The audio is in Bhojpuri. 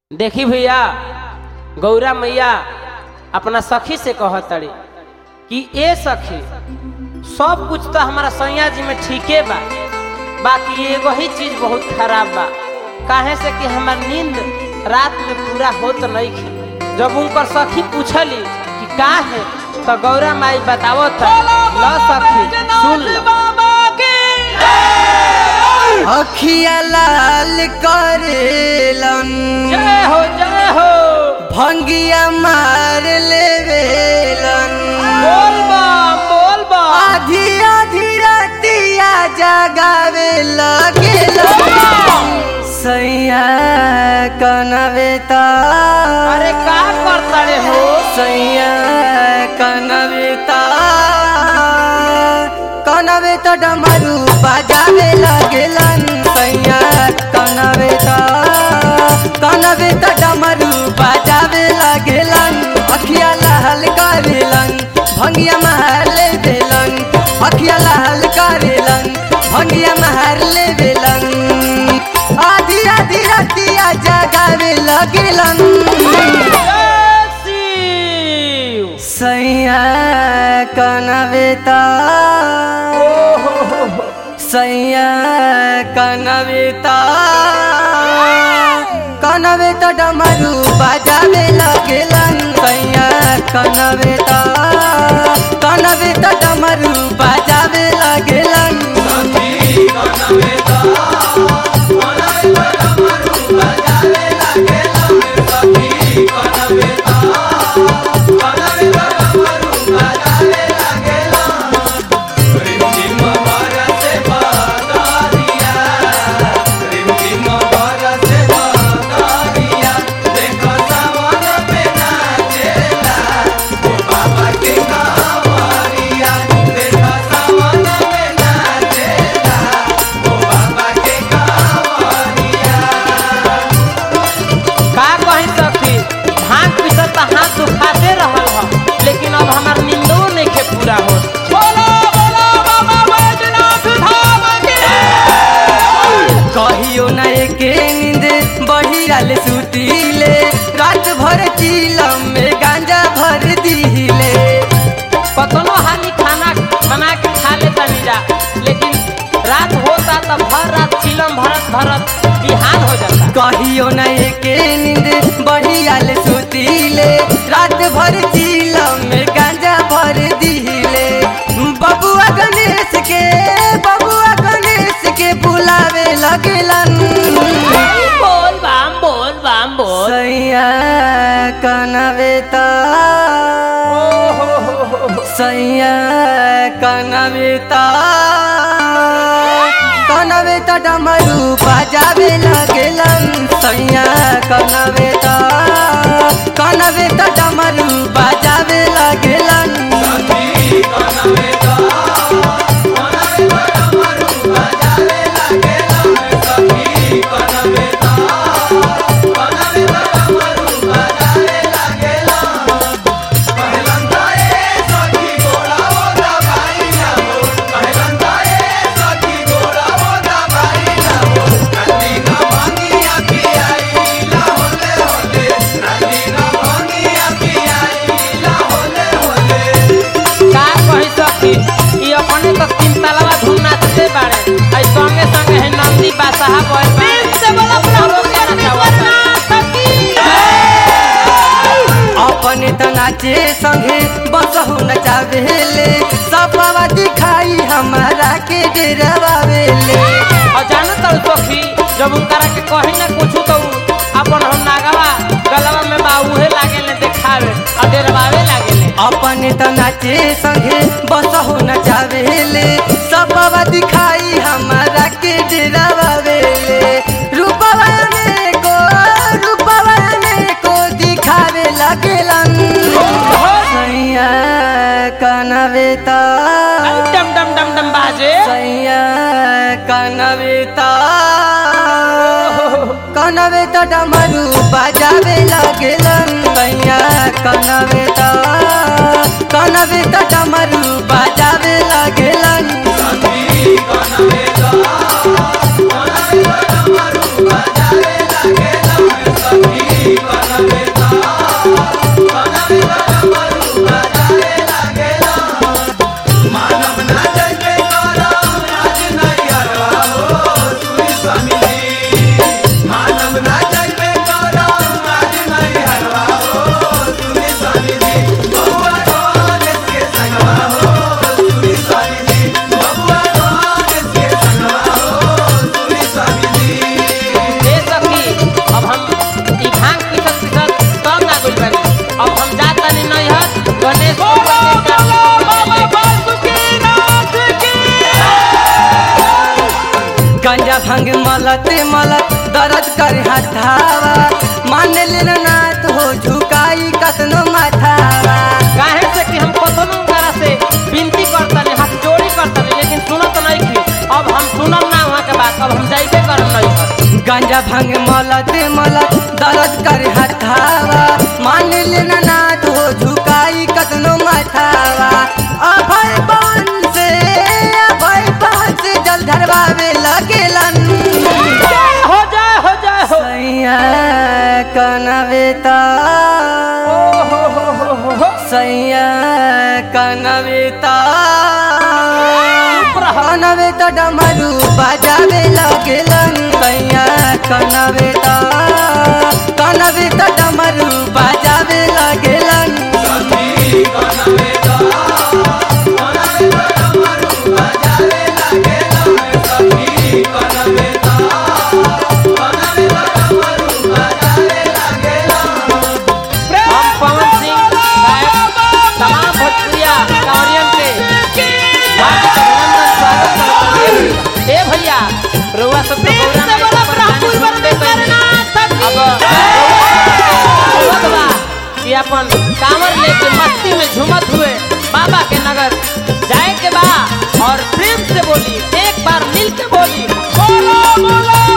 देखी भैया गौरा मैया अपना सखी से कहतड़ी कि ए सखी सब कुछ तो हमारा सैया जी में ठीके बा बाकी एगो ही चीज बहुत खराब बा काहे से कि हमार नींद रात में पूरा होत नहीं खे जब उनकर सखी पूछली कि का है तो गौरा माई बतावो था ल सखी सुन ल अखिया लाल करेलन जय हो जय हो भंगिया मार लेवेलन बोल बा बोल बा आधी आधी रातिया जगावे लगेलन सैया कनवेता अरे का करतड़े हो सैया कनवेता कनवेता डमरू बजावे लगेलन सैया कनवेता कनवेता डमरू बजावे लगेलन अखिया लाल करेलन भंगिया महल देलन अखिया लाल करेलन भंगिया महल देलन आधी आधी रातिया जगावे लगेलन जय शिव सैया कनवेता सैया कनवेता कनवेता डमरू बजावे लगेलन सैया कनवेता कनवेता डमरू बजावे लगेलन का कही सखी भांग पीसत त हाथ दुखाते रहल ह लेकिन अब हमार नींदो नहीं के पूरा हो बोलो बोलो बाबा बैजनाथ धाम की कहियो न एके नींद बढ़ियाले सुतीले रात भर चीलम में गांजा भर दीले कतनो हानि खाना बना के खा लेता जा लेकिन रात होता तब भर रात चिलम भरत भरत बिहान हो जाता कहियो न एके नींद बढ़ियाले सुतीले रात भर चीलम में गांजा भर दीले बबुआ गणेश के बबुआ गणेश के बुलावे लगेलन बोल बाम बोल बाम बोल सैया कनवेता सैया कनवेता कनवेता डमरू बजावे लगेलन सैया कनवेता कनवेता डमरू बजावे लगेलन का कही सखी ई अपने तो तीन तलवा धूम नाचते बाड़े आई संगे संगे है नंदी बादशाह बोल बाड़े से बोला अपने त नाचे संगे बसहु नचावेले सपवा दिखाई हमारा के डेरावेले और जानो तो सखी जब उनकरा के कही ना कुछ तो उ अपन हम नागवा गलवा में बाऊहे लागे ले देखावे और डेरवावे लागे ले अपने त नाचे संगे बसहु नचावेले सपवा दिखाई हमारा के डेरावेले रूपवा में को रूपवा में को दिखावे लगेलन सैया कनवेता डम डम डम डम बाजे सैया कनवेता कनवेता डमरू बजावे लगेलन सैया कनवेता कनवेता डमरू बजावे लगेलन Bye. ए सखी अब हम ई भांग पीसत पीसत तब ना गुल बानी अब हम जात तानी नैहर गणेश गंजा भंग मलत मलत दर्द कर हथावा मान लेना नाथ हो झुकाई कतनो माथावा काहे से कि हम कतनो करा से विनती करतनी हाथ जोड़ी करतनी लेकिन सुनत नहीं की अब हम सुनम ना वहाँ के बात अब हम जाइबे करम नैहर गंजा भंग मलत मलत दर्द कर हथावा मान लेना नाथ हो झुकाई कतनो माथावा अभय पान से अभय पान से जल धरवावे लगेलन हो जाए हो जाए हो सैया कनवेता हो हो हो हो हो हो सैया कनवेता कनवेता डमरू बजावे लगेलन सैया कनवेता कनवेता डमरू बजावे लगेलन हम पवन सिंह गायक तमाम भोजपुरिया कांवरियन के हार्दिक अभिनंदन स्वागत करते हैं ए भैया रउआ सब तो गौरा में एक परेशानी सुनते पहले अब रउआ बा कि अपन कांवर लेके मस्ती में झूमत हुए बाबा के नगर जाए के बा और प्रेम से बोली एक बार मिल के बोली बोलो बोलो